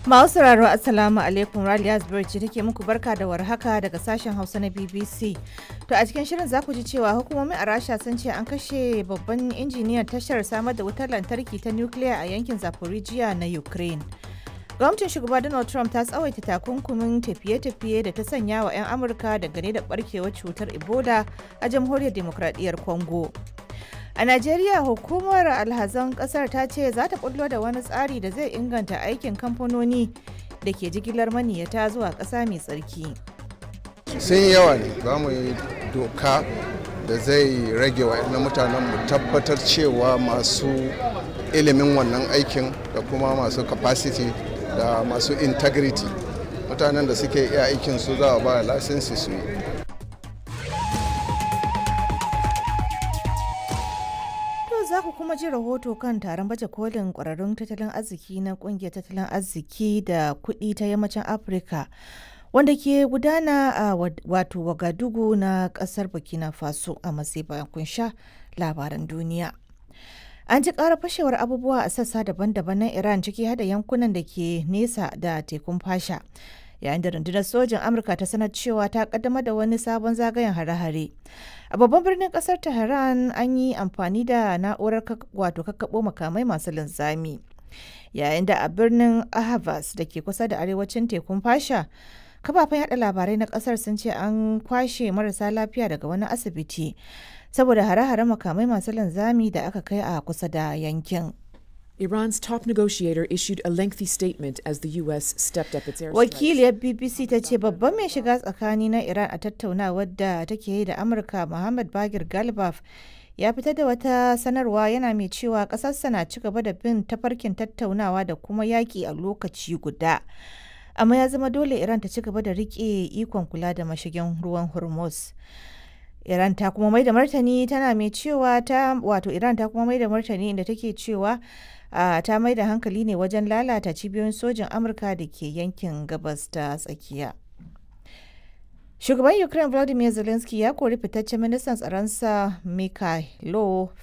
Masu sauraro Assalamu alaikum Raliya Zubair ce take muku barka da warhaka daga sashen Hausa na BBC. To a cikin shirin za ku ji cewa hukumomi a Rasha sun ce an kashe babban injiniyan tashar samar da wutar lantarki ta nukiliya a yankin Zaporizhia na Ukraine. Gwamnatin shugaba Donald Trump ta tsawaita takunkumin tafiye-tafiye da ta sanya wa 'yan Amurka dangane da barkewar cutar Ebola a jamhuriyar demokradiyyar Congo. A Najeriya hukumar alhazan kasar ta ce za ta bullo da wani tsari da zai inganta aikin kamfanoni da ke jigilar maniyata zuwa ƙasa mai tsarki. sun yawa ne za mu yi doka da zai rage wa na mutanen mu tabbatar cewa masu ilimin wannan aikin da kuma masu capacity da masu integrity mutanen da suke iya aikin su za a ba lasinsi su yi To za ku kuma ji rahoto kan taron baje kolin kwararrun tattalin arziki na kungiyar tattalin arziki da kuɗi ta yammacin Afirka wanda ke gudana a wato Wagadugu na ƙasar Burkina Faso a matsayi bayan kun sha labaran duniya. An ji ƙara fashewar abubuwa a sassa daban-daban na Iran ciki hada yankunan da ke nesa da tekun fasha. yayin da rundunar sojin amurka ta sanar cewa ta kaddamar da wani sabon zagayen hare-hare a babban birnin kasar tehran an yi amfani da na'urar wato kakkaɓo makamai masu linzami yayin da a birnin ahavas da ke kusa da arewacin tekun fasha kafafen yada labarai na kasar sun ce an kwashe marasa lafiya daga wani asibiti saboda hare-hare makamai masu linzami da aka kai a kusa da yankin Iran's top negotiator issued a lengthy statement as the U.S. stepped up its airstrikes. Wakiliyar BBC ta ce babban mai shiga tsakani na Iran a tattaunawar da take yi da Amurka Muhammad Bagir Galbaf ya fitar da wata sanarwa yana mai cewa ƙasarsa na ci gaba da bin tafarkin tattaunawa da kuma yaƙi a lokaci guda. Amma ya zama dole Iran ta ci gaba da riƙe ikon kula da mashigin ruwan Hormuz. Iran ta kuma mai da martani tana mai cewa ta wato Iran ta kuma mai da martani inda take cewa Uh, ta mai da hankali ne wajen lalata cibiyoyin sojin amurka da ke yankin gabas ta tsakiya shugaban ukraine volodymyr zelensky ya kori fitaccen ministan tsaronsa mikhailo